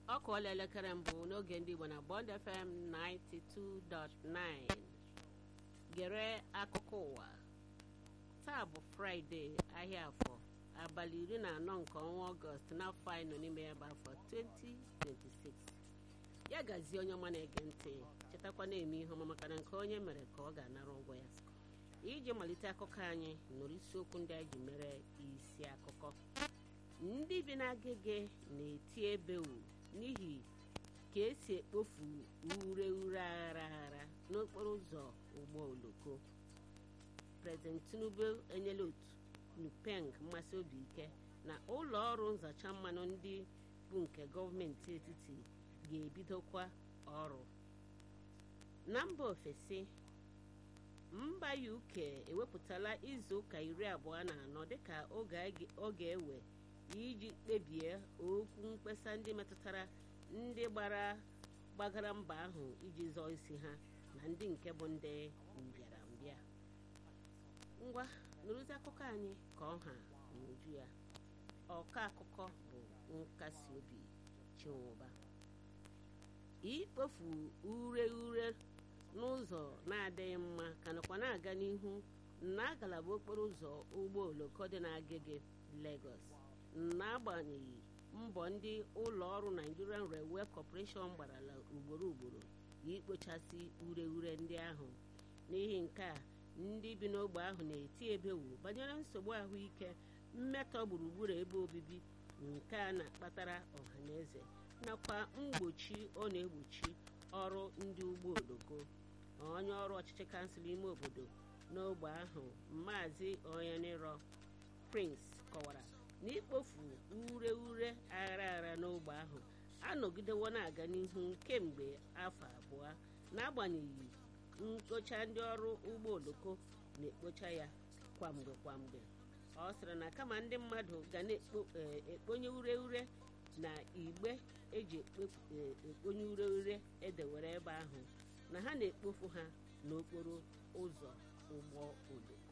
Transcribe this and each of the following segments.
ọ kụọla elekere mbụ n'oge ndị Igbo na Bond FM 92.9 gere akụkọ ụwa taa bụ fraịde ahịa afọ abalị iri na anọ nke ọnwa ọgọst n'afọ anyị nọ n'ime ya bụ afọ 2026 ya gazie onye ọma na-ege ntị chetakwa na-eme ihe ọma maka na nke onye mere ka ọ ga-anara ụgwọ ya iji malite akụkọ anyị nụrụ isiokwu ndị anyị ji mere isi akụkọ ndị bi n'agege na-eti ebewu n'ihi ka esi ekpofu ure ure aghara aghara n'okporo ụzọ ụgbọ oloko prezident tinubu enyela otu nupeng mmasị obi ike na ụlọ ọrụ nzacha mmanụ ndị bụ nke gọọmenti etiti ga-ebidokwa ọrụ na mba ofesi mba uk ewepụtala izu ụka iri abụọ na anọ dịka ọ ga-ewe iji kpebie okwu mkpesa ndị metụtara ndị gbara gbagara mba ahụ iji zọọ isi ha na ndị nke bụ ndị mbịarambịa ngwa nụrụzi akụkọ anyị ka ọ ha n'uju ya ọka akụkọ bụ nkasi obi chinwụba ikpofu ure ure n'ụzọ na-adịghị mma ka nakwa na-aga n'ihu na ngalaba okporo ụzọ ụgbọ oloko dị n'agege Lagos n'agbanyeghị mbọ ndị ụlọ ọrụ Nigerian Railway Corporation gbarala ugboro ugboro ikpochasị ure ure ndị ahụ n'ihi nke a ndị bi n'ogbe ahụ na-eti ebewu banyere nsogbu ahụike mmetọ gburugburu ebe obibi nke a na-akpatara ọhaneze nakwa mgbochi ọ na-egbochi ọrụ ndị ụgbọ oloko onye ọrụ ọchịchị kansụl ime obodo n'ogbe ahụ maazị onyeniro Prince kọwara na ikpofu ure ure aghara aghara n'ogbe ahụ anọgidewo na-aga n'ihu kemgbe afọ abụọ n'agbanyeghị mkpocha ndị ọrụ ụgbọ oloko na-ekpocha ya kwamgbe kwamgbe ọ sịrị na kama ndị mmadụ ga na-ekponye ure ure na igbe eji ekponye ure ure edewere ebe ahụ na ha na-ekpofu ha n'okporo ụzọ ụgbọ oloko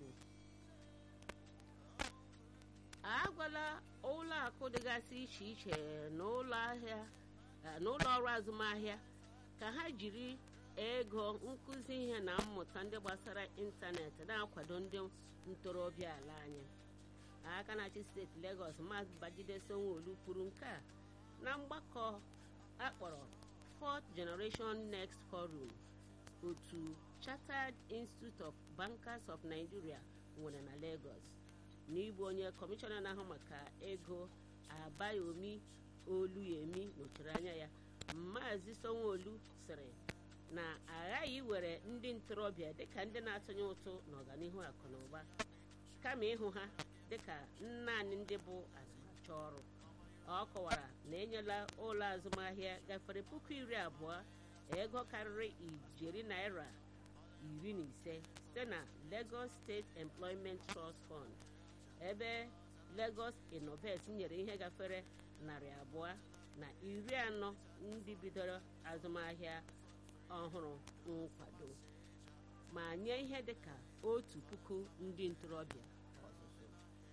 agwala ụlọ akụ dịgasị iche iche na ụlọ ahịa na ụlọ ọrụ azụmahịa ka ha jiri ego nkụzi ihe na mmụta ndị gbasara ịntanetị na-akwado ndị ntorobịa ala anyị aka na-achị steeti Lagos Maazị Babajide Sanwo-Olu kwuru nke a na mgbakọ akpọrọ Fourth Generation Next Forum otu Chartered Institute of Bankers of Nigeria nwere na Lagos n'ịbụ onye kọmishọna na-ahụ maka ego Abayomi Oluyemi nọchiri anya ya Maazị Sanwo-Olu sịrị na aghaghị iwere ndị ntorobịa dịka ndị na-atụnye ụtụ n'ọganihu akụ na ụba kama ịhụ ha dịka naanị ndị bụ azụmahịa ọrụ ọ kọwara na enyela ụlọ azụmahịa gafere puku iri abụọ ego karịrị ijeri naira iri na ise site na Lagos State Employment Trust Fund ebe Lagos Innovate nyere ihe gafere narị abụọ na iri anọ ndị bidoro azụmahịa ọhụrụ nkwado ma nye ihe dịka otu puku ndị ntorobịa ọzụzụ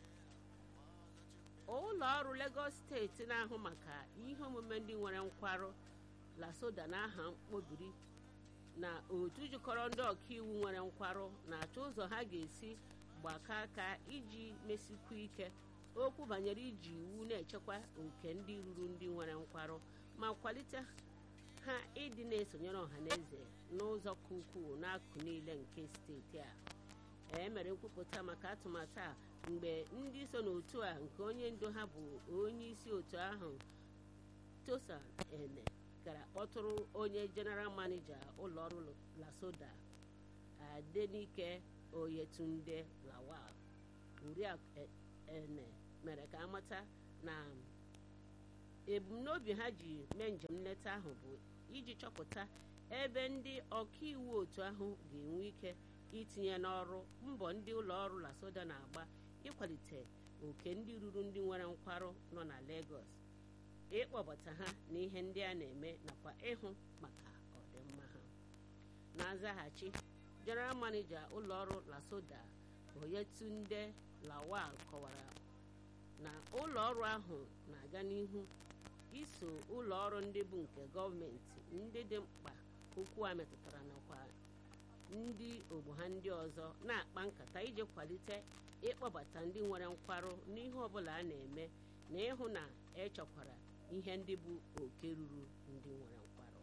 ụlọ ọrụ Lagos steeti na-ahụ maka ihe omume ndị nwere nkwarụ lasoda na aha mkpobiri na otu jikọrọ ndị ọkaiwu nwere nkwarụ na-achọ ụzọ ha ga-esi gbakọ aka iji mesikwu ike okwu banyere iji iwu na-echekwa oke ndị ruru ndị nwere nkwarụ ma kwalite ha ịdị na-esonyere ọhaneze n'ụzọ ka ukwuu n'akụkụ niile nke steeti a e mere nkwupụta maka atụmatụ a mgbe ndị so n'otu a nke onye ndu ha bụ onye isi otu ahụ Tosa Ene gara kpọtụrụ onye jeneral manija ụlọọrụ Lasoda Adenike Oyetunde Lawal Oriakụ Ene mere ka amata na ebumnobi ha ji mee njem nleta ahụ bụ iji chọpụta ebe ndị ọkaiwu otu ahụ ga-enwe ike itinye n'ọrụ mbọ ndị ụlọ ọrụ Lasoda na-agba ịkwalite oke ndị ruru ndị nwere nkwarụ nọ na Lagos ịkpọbata ha na ihe ndị a na-eme nakwa ịhụ maka ọdịmma ha na nzaghachi General Manager ụlọ ọrụ Lasoda Oyetunde Lawal kọwara na ụlọ ọrụ ahụ na-aga n'ihu iso ụlọ ọrụ ndị bụ nke gọọmenti ndị dị mkpa okwu a metụtara nakwa ndị ogbo ha ndị ọzọ na-akpa nkata iji kwalite ịkpọbata ndị nwere nkwarụ n'ihe ọbụla a na-eme na ịhụ na echekwara ihe ndị bụ oke ruru ndị nwere nkwarụ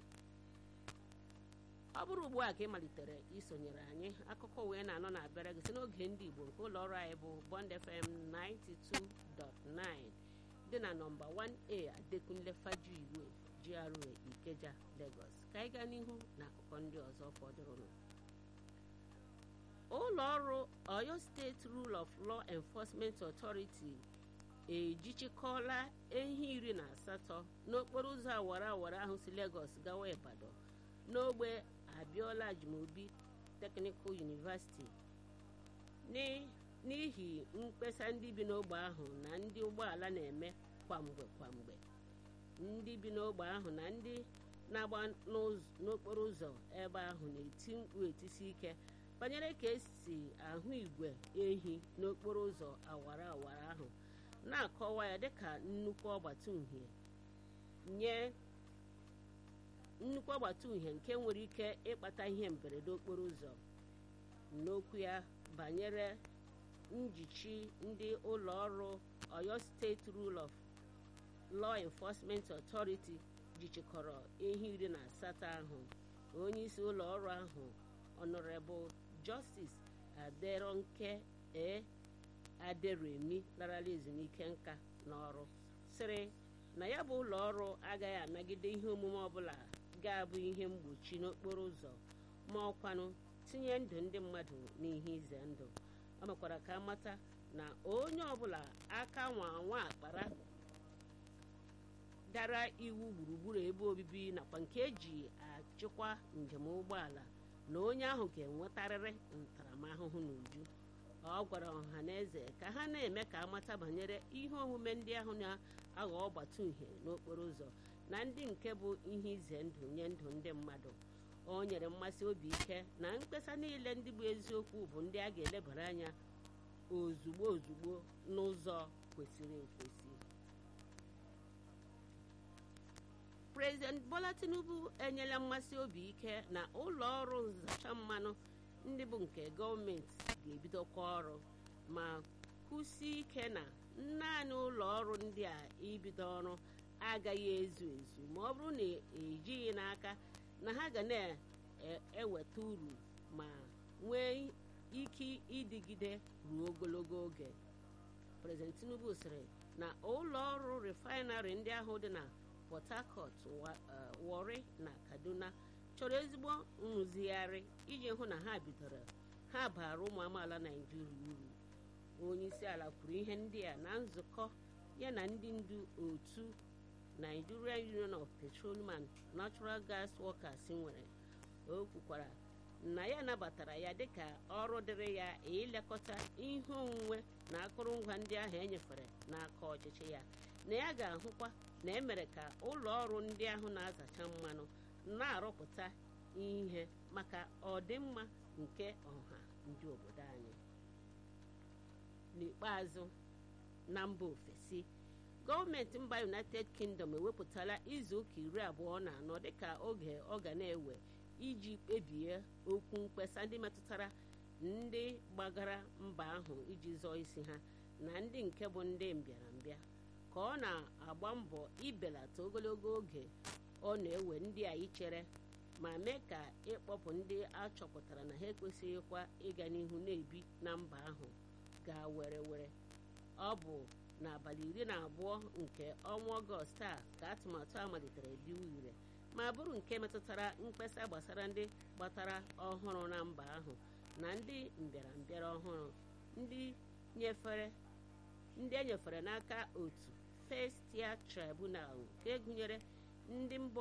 ọ bụrụ ugbu a ka ị malitere isonyere anyị akụkọ wee na-anọ na-abịara gị si n'oge ndị Igbo nke ụlọ ọrụ anyị bụ Bond FM 92.9 dị na nọmba 1A Adekunle Fajuiwe GRA Ikeja Lagos ka anyị gaa n'ihu na akụkọ ndị ọzọ fọdụrụnụ ụlọ ọrụ Oyo State Rule of Law Enforcement Authority ejichikọla ehi iri na asatọ n'okporo ụzọ awara awara ahụ si Lagos gawa Ibadan n'ogbe Abiola Ajimobi Technical University n'ihi mkpesa ndị bi n'ogbe ahụ na ndị ụgbọala na-eme kwamgbe kwamgbe ndị bi n'ogbe ahụ na ndị na-agba n'okporo ụzọ ebe ahụ na-eti mkpu etisi ike banyere ka esi ahụ igwe ehi n'okporo ụzọ awara awara ahụ na-akọwa ya dịka nnukwu ọgbata uhie nye nnukwu ọgbata uhie nke nwere ike ịkpata ihe mberede okporo ụzọ n'okwu ya banyere njichi ndị ụlọ ọrụ Oyo State Rule of Law Enforcement Authority jichikọrọ ehi iri na asatọ ahụ onye isi ụlọ ọrụ ahụ Honorable Justice Aderonke e Aderemi larala ezumike nka n'ọrụ sịrị na ya bụ ụlọ ọrụ agaghị anagide ihe omume ọbụla ga-abụ ihe mgbochi n'okporo ụzọ ma ọkwanụ tinye ndụ ndị mmadụ n'ihe ize ndụ ọ mekwara ka amata na onye ọbụla aka nwa nwa akpara dara iwu gburugburu ebe obibi nakwa nke eji achịkwa njem ụgbọala na onye ahụ ga-enwetarịrị ntaramahụhụ n'uju ọ gwara ọha na eze ka ha na-eme ka amata banyere ihe omume ndị ahụ na-aghọ ọgbata uhie n'okporo ụzọ na ndị nke bụ ihe ize ndụ nye ndụ ndị mmadụ o nyere mmasị obi ike na mkpesa niile ndị bụ eziokwu bụ ndị a ga-elebara anya ozugbo ozugbo n'ụzọ kwesịrị ekwesị President Bola Tinubu enyela mmasị obi ike na ụlọ ọrụ nzacha mmanụ ndị bụ nke gọọmenti ga-ebidokwa ọrụ ma kwụsie ike na naanị ụlọ ọrụ ndị a ibido ọrụ agaghị ezu ezu ma ọ bụrụ na ejighị n'aka na ha ga na-eweta uru ma nwee ike ịdịgide ruo ogologo oge President Tinubu sịrị na ụlọ ọrụ refinarị ndị ahụ dị na Port Harcourt Warri na Kaduna chọrọ ezigbo nrụzigharị iji hụ na ha bidoro ha bara ụmụ amaala Naijiria uru onye isi ala kwuru ihe ndị a na nzukọ ya na ndị ndu otu Nigerian Union of Petroleum and Natural Gas Workers nwere o kwukwara na ya nabatara ya dịka ọrụ dịrị ya ilekọta ihe onwunwe na akụrụngwa ndị ahụ enyefere n'aka ọchịchị ya na ya ga-ahụkwa na emere ka ụlọ ọrụ ndị ahụ na-azacha mmanụ na-arụpụta ihe maka ọdịmma nke ọha ndị obodo anyị n'ikpeazụ na mba ofesi gọọmenti mba united kingdom ewepụtala izu ụka iri abụọ na anọ dịka oge ọ ga na-ewe iji kpebie okwu mkpesa ndị metụtara ndị gbagara mba ahụ iji zọọ isi ha na ndị nke bụ ndị mbịarambịa ka ọ na-agba mbọ ibelata ogologo oge ọ na-ewe ndị a ichere ma mee ka ịkpọpụ ndị a chọpụtara na ha ekwesịghịkwa ịga n'ihu na-ebi na mba ahụ gaa were were ọ bụ n'abalị iri na abụọ nke ọnwa ọgọst a ka atụmatụ a malitere diwa ire ma bụrụ nke metụtara mkpesa gbasara ndị gbatara ọhụrụ na mba ahụ na ndị mbịarambịara ọhụrụ ndị nyefere ndị e nyefere n'aka otu First Tier Tribunal nke gụnyere ndị mba